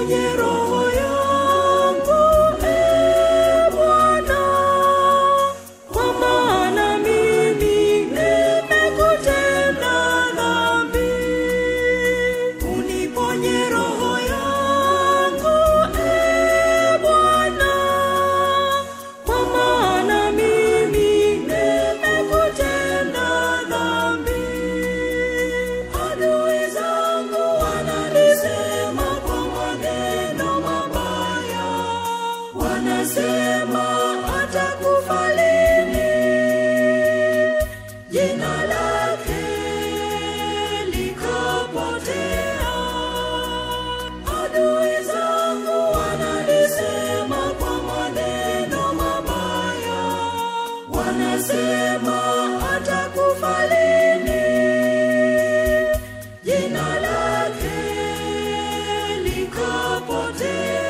uniponye roho yangu e Bwana, kwa maana mimi nimekutenda dhambi. Uniponye roho yangu e Bwana, kwa maana mimi nimekutenda dhambi. Adui zangu wananisema kwa maneno mabaya, wanasema atakufa lini, jina lake likapotea. Adui zangu wananisema kwa maneno mabaya, wanasema atakufa lini, jina lake likapotea.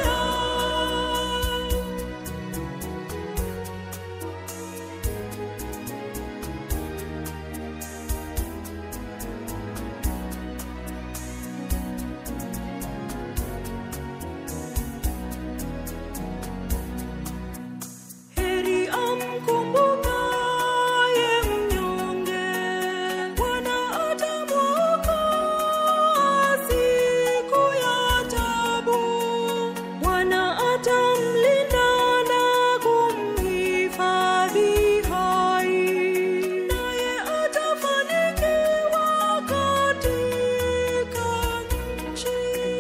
Heri amkumbukaye mnyonge, Bwana atamwokoa siku ya taabu. Bwana atamlinda na kumhifadhi hai, naye atafanikiwa katika nchi.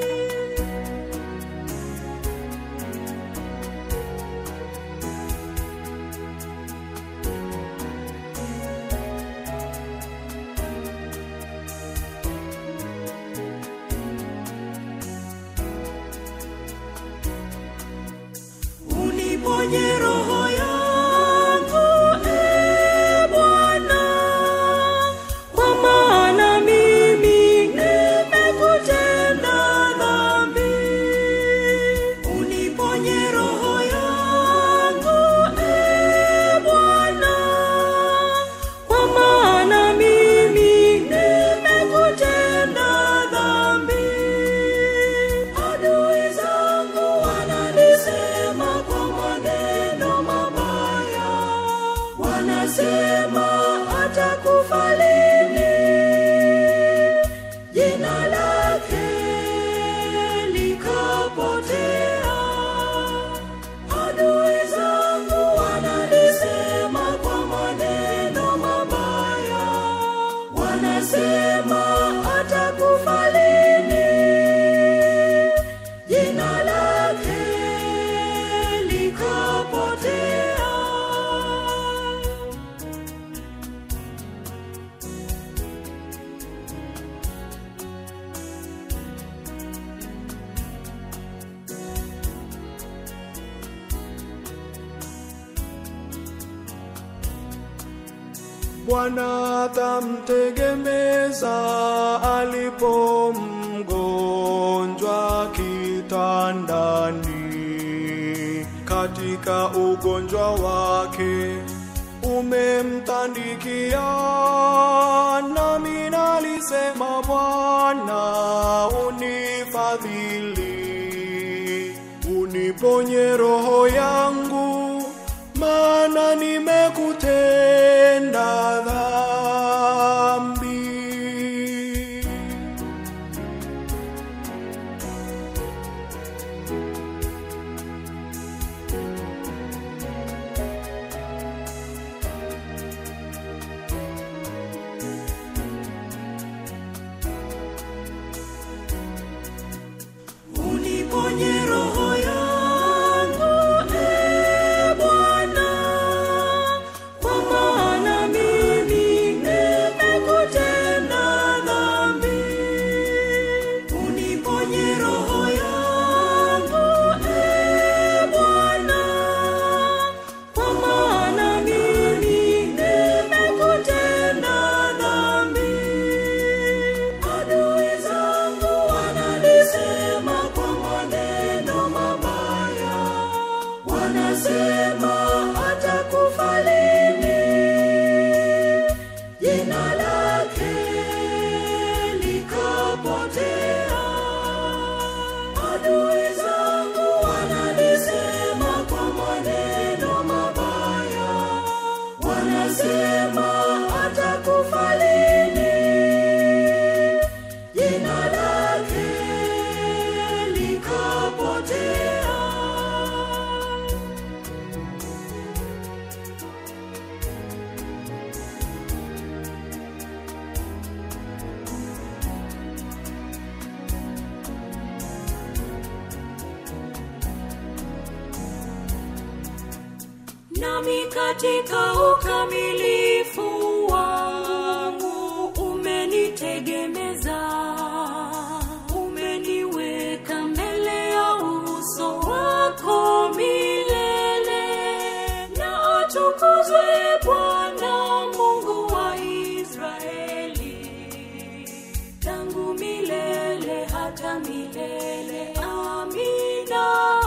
uniponye roho yangu e Bwana, kwa maana mimi nimekutenda dhambi. Uniponye roho yangu e Bwana, kwa maana mimi nimekutenda dhambi. Adui zangu wananisema kwa maneno mabaya, wanasema atakufa lini, jina lake likapotea. Adui zangu wananisema kwa maneno mabaya, wanasema atakufa lini, jina lake likapotea. Bwana atamtegemeza alipo mgonjwa kitandani, katika ugonjwa wake umemtandikia. Nami nalisema Bwana, unifadhili, uniponye roho yangu, maana nimekutenda dhambi. uniponye roho yangu e nami katika ukamilifu wangu umenitegemeza umeniweka mbele ya uso wako milele na atukuzwe bwana mungu wa israeli tangu milele hata milele amina